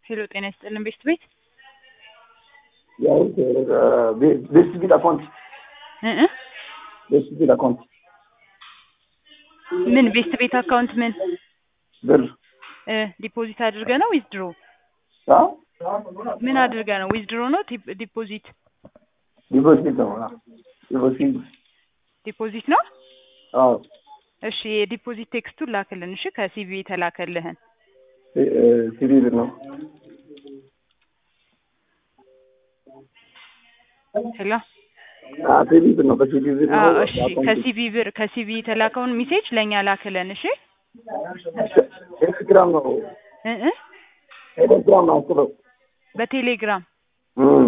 ሄሎ ጤና ይስጥልን ቤስት ቤት ያው ቤስት ቢል አካውንት እ እ ቤስት ቢል አካውንት ምን ቤስት ቤት አካውንት ምን ብር እ ዲፖዚት አድርገ ነው ዊዝድሮ አ ምን አድርገ ነው ዊዝድሮ ነው ዲፕ- ዲፖዚት ዲፖዚት ነው አ ዲፖዚት ዲፖዚት ነው አዎ እሺ የዲፖዚት ቴክስቱን ላክልን እሺ ከሲቪ የተላከልህን ሲቪ ብር ነው ሄሎ አ ሲቪ ብር ነው በሲቪ ብር ነው አዎ እሺ ከሲቪ ብር ከሲቪ የተላከውን ሜሴጅ ለእኛ ላክልን እሺ ቴሌግራም ነው እ እ ቴሌግራም ነው አስበው በቴሌግራም እም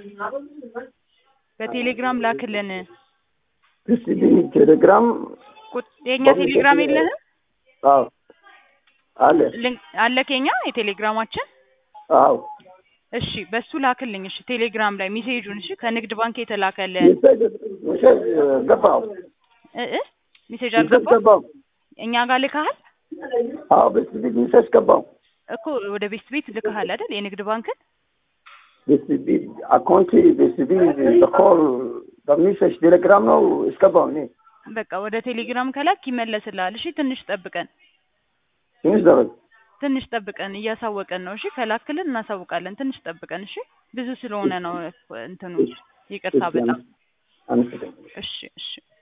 በቴሌግራም ላክልን ሲቪ ቴሌግራም ቁጥ- የእኛ ቴሌግራም የለህም አዎ አለ ልን- አለክ የኛ የቴሌግራማችን አዎ እሺ በሱ ላክልኝ እሺ ቴሌግራም ላይ ሜሴጁን እሺ ከንግድ ባንክ የተላከልን ሜሴጅ ሜሴጅ ገባው እ እ ሜሴጅ ሜሴጅ አልገባም ገባው እኛ ጋር ልከሃል አዎ ቤስት ቢል ሜሴጅ ገባው እኮ ወደ ቤስት ቤት ልከሃል አይደል የንግድ ባንክን ቤስት ቢል አካውንት ቤስት ቢል በኮል በሜሴጅ ቴሌግራም ነው እስገባው እኔ በቃ ወደ ቴሌግራም ከላክ ይመለስልሃል እሺ ትንሽ ጠብቀን ትንሽ ደረግ ትንሽ ጠብቀን እያሳወቀን ነው እሺ ከላክልን እናሳውቃለን ትንሽ ጠብቀን እሺ ብዙ ስለሆነ ነው እንትኑ ይቅርታ በጣም አመሰግናለሁ እሺ እሺ